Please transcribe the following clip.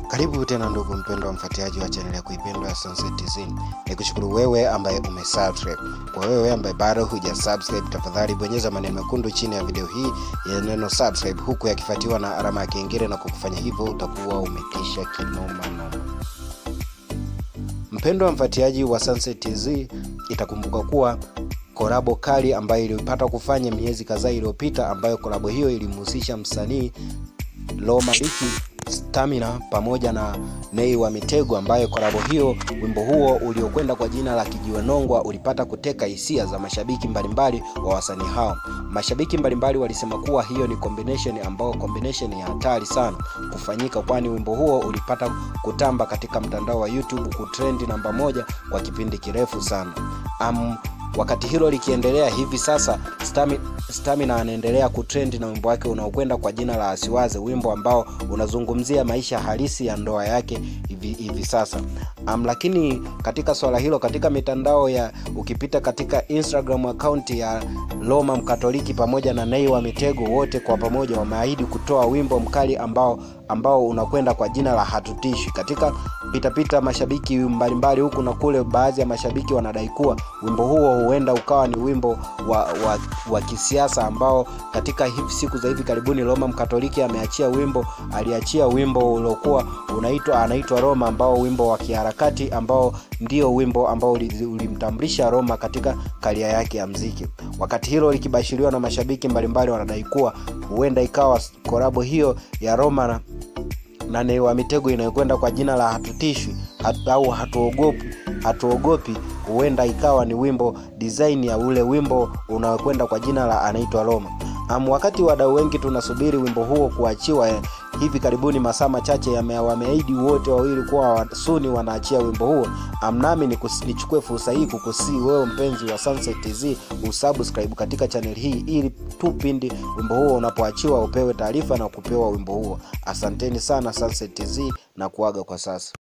Karibu tena ndugu mpendwa mfuatiliaji wa chaneli ya kuipendwa ya Sunset TZ. Nikushukuru wewe ambaye umesubscribe. Kwa wewe ambaye bado hujasubscribe, tafadhali bonyeza maneno mekundu chini ya video hii ya neno subscribe, huku yakifuatiwa na alama ya kengele, na kwa kufanya hivyo utakuwa umetisha kinoma noma. Mpendwa mfuatiliaji wa Sunset TZ, itakumbuka kuwa korabo kali ambayo ilipata kufanya miezi kadhaa iliyopita, ambayo korabo hiyo ilimhusisha msanii Roma Biki Stamina pamoja na Nay wa Mitego, ambayo korabo hiyo, wimbo huo uliokwenda kwa jina la Kijiwe Nongwa ulipata kuteka hisia za mashabiki mbalimbali wa wasanii hao. Mashabiki mbalimbali walisema kuwa hiyo ni combination ambayo combination ya hatari sana kufanyika, kwani wimbo huo ulipata kutamba katika mtandao wa YouTube kutrendi namba moja kwa kipindi kirefu sana. Um, wakati hilo likiendelea hivi sasa Stami, Stamina anaendelea kutrendi na wimbo wake unaokwenda kwa jina la Asiwaze, wimbo ambao unazungumzia maisha halisi ya ndoa yake hivi, hivi sasa. Um, lakini katika swala hilo katika mitandao ya ukipita katika Instagram account ya Roma Mkatoliki pamoja na Nay wa Mitego, wote kwa pamoja wameahidi kutoa wimbo mkali ambao ambao unakwenda kwa jina la Hatutishwi. Katika pitapita pita mashabiki mbalimbali huku na kule, baadhi ya mashabiki wanadai kuwa wimbo huo huenda ukawa ni wimbo wa, wa, wa kisiasa ambao katika hivi siku za hivi karibuni Roma Mkatoliki ameachia wimbo, aliachia wimbo uliokuwa unaitwa anaitwa Roma, ambao wimbo wa kiharakati ambao ndio wimbo ambao ulimtambulisha Roma katika karia yake ya mziki. Wakati hilo likibashiriwa na mashabiki mbalimbali wanadai kuwa huenda ikawa korabo hiyo ya Roma na na Nay wa Mitego inayokwenda kwa jina la Hatutishwi hat, au hatuogopi hatuogopi, huenda ikawa ni wimbo design ya ule wimbo unaokwenda kwa jina la anaitwa Roma. Um, wakati wadau wengi tunasubiri wimbo huo kuachiwa eh, hivi karibuni, masaa machache wameahidi wote wawili kuwa suni wanaachia wimbo huo. Um, nami nichukue fursa hii kukusii wewe mpenzi wa Sunset TZ usubscribe katika channel hii ili tu pindi wimbo huo unapoachiwa upewe taarifa na kupewa wimbo huo. Asanteni sana Sunset TZ na kuaga kwa sasa.